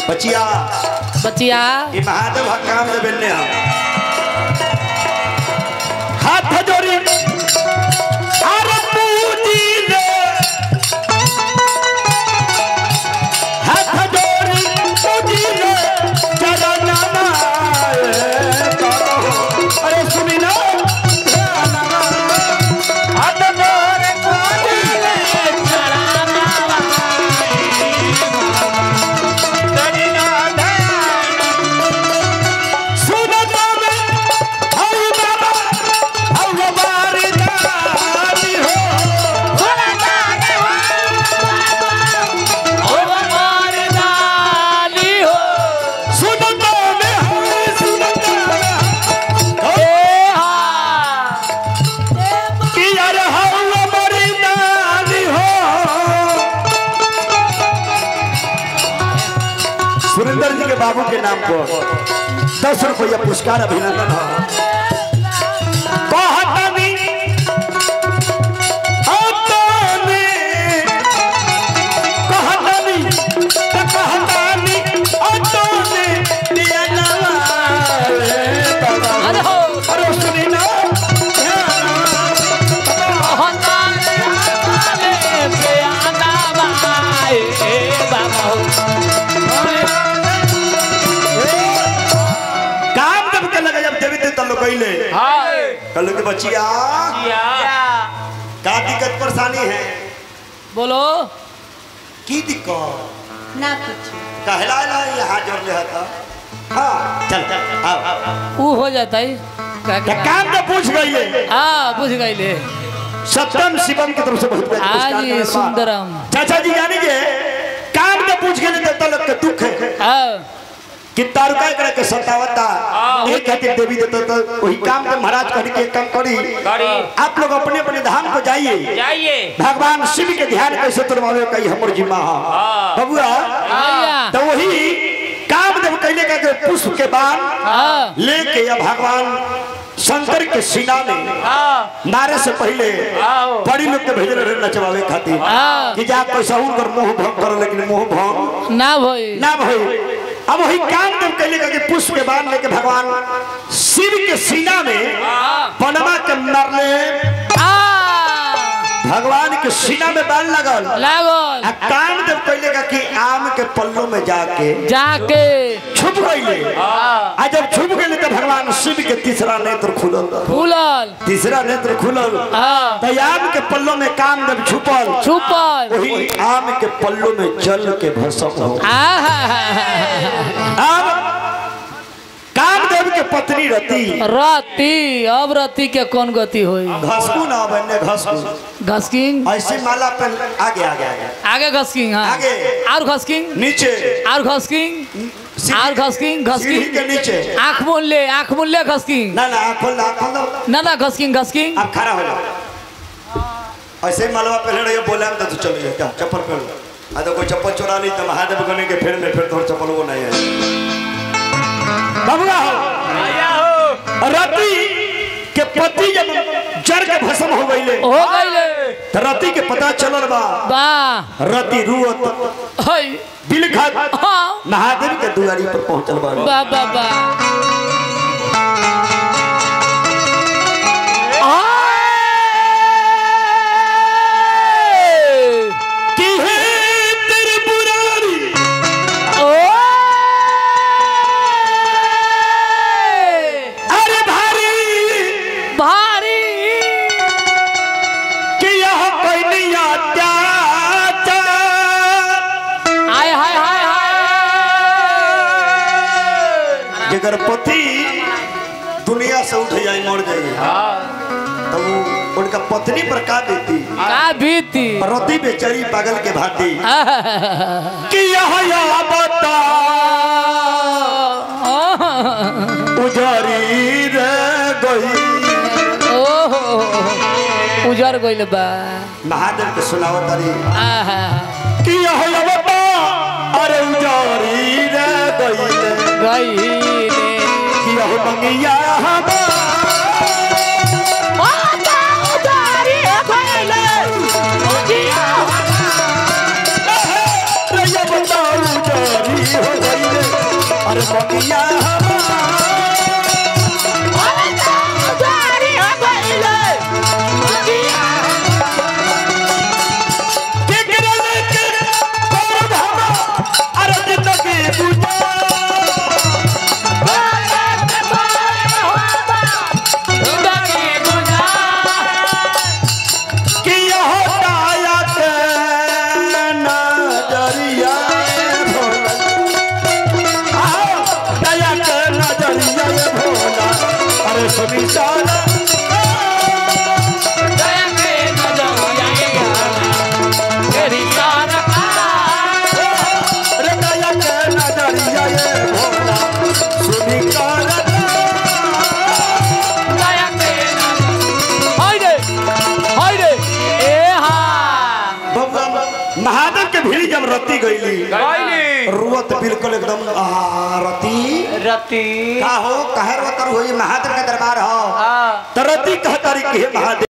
बचिया बचिया ये महादेव हक काम दे बेलने हम हाथ जोड़ी अरे पूजी ले हाथ जोड़ी पूजी ले चरण नामाए अरे सुनी ना हाथ जोड़ी पूजी ले सुनता में हऊ बाबा हऊ बारी दानी हो सुनता में हऊ सुनता में कि यार हऊ बारी दानी हो सुरेंद्र जी के बाबू के नाम पर दस रुपया पुरस्कार अभिनंदन हो कहतनी हतनी कहतनी त कहतनी हतनी दिया नवारे बाबा अरे हो अरे सुनी ना काम जब के लगे जब देवी देवता लोग कइले कल के बचिया का दिक्कत परेशानी है बोलो की दिक्कत ना कुछ कहला ना यहाँ जोड़ ले था हाँ चल चल आओ आओ, आओ ऊ हो जाता है का- तो का- काम तो पूछ गई हाँ बुझ गईले सत्यम शिवम की तरफ से बहुत बहुत पुरस्कार आज मिलल बा। सुंदरम चाचा जी जानी जे काम तो पूछ गए देवता लोग के दुख है हाँ कि तारुका एकरा के सतावता एक खातिर देवी देवता तो वही काम के महाराज करी के काम करी आप लोग अपने अपने धाम को जाइए जाइए भगवान शिव के ध्यान कैसे तुरवावे कई हमर जिम्मा है बबुआ भैया तो वही काम जब कैले का के पुष्प के बाण हाँ लेके या भगवान शंकर के सीना में मारे से पहले बड़ी लोग के भेजल रहे नचवावे खातिर हाँ। कि जा कैसा कर मोह भंग कर लेकिन मोह भंग ना भई ना भाई अब वही काम जब कैले का के पुष्प के बाण लेके भगवान शिव के सीना में पनमा के मारले आ भगवान के सीना में बाण लगल लागल आ काम जब कैले का कि आम के पल्लों में जाके जाके छुप गईले आ जब छुप गईले तो भगवान शिव के तीसरा नेत्र खुलल फूलल तीसरा नेत्र खुलल हाँ तो आम के पल्लों में काम जब छुपल छुपल वही आम के पल्लों में जल के भस्म हो आहा अब कामदेव के पत्नी रति रति अब रति के कौन गति होई घसकू ना बने घसकू घसकिंग ऐसे माला पे आगे आगे आगे आगे घसकिंग हाँ आगे। और घसकिंग नीचे और घसकिंग सीढ़ी- और घसकिंग सीढ़ी घसकिंग के नीचे आँख मूल ले आँख मूल ले घसकिंग ना ना खोल ना खोल दो ना ना घसकिंग घसकिंग आप खड़ा हो जाओ ऐसे ही मालवा पहले रहिए बोले तो तू चल गया क्या चप्पल पहन लो आ तो कोई चप्पल चुरा ली तो महादेव गने के फिर में फिर तोर चप्पल वो नहीं है बबुआ हो रति के पति जब जर के भस्म हो गईले हो गईले तो रति के पता चलल बा वाह रति रुअत हई बिलखत हाँ महादेव के दुआरी पर पहुंचल बा वाह वाह वाह आए! कि हे त्रिपुरारी ओए! अरे भारी भारी कि यह कोई नहीं अत्याचार हाय हाय हाय हाय जगर पति दुनिया से उठ जाए मर जाए तब वो उनका पत्नी पर का देती का बीती रति बेचारी पागल के भांति आहा! कि यह या बता उजारी रे गई ओहो उजर गइल बा महादेव के सुनावत तारी आहा कि यह या बता अरे उजारी रे गई गइले कि यह मंगिया हमार रे या बता उजारी हो गई बगिया हमार टिकरल के पौध हमार अरे जिंदगी गुजार कि यह काया के नजरिया भोला आओ दया के नजरिया भोला अरे सुनी सारा अरे दया के नजरिया भोला सुनी सारा महादेव के भीड़ जब रती गईली रुवत बिल्कुल एकदम आ, रती रति का हो कहे रोतर होई महादेव के दरबार हो हाँ तरती कहतारी के हे महादेव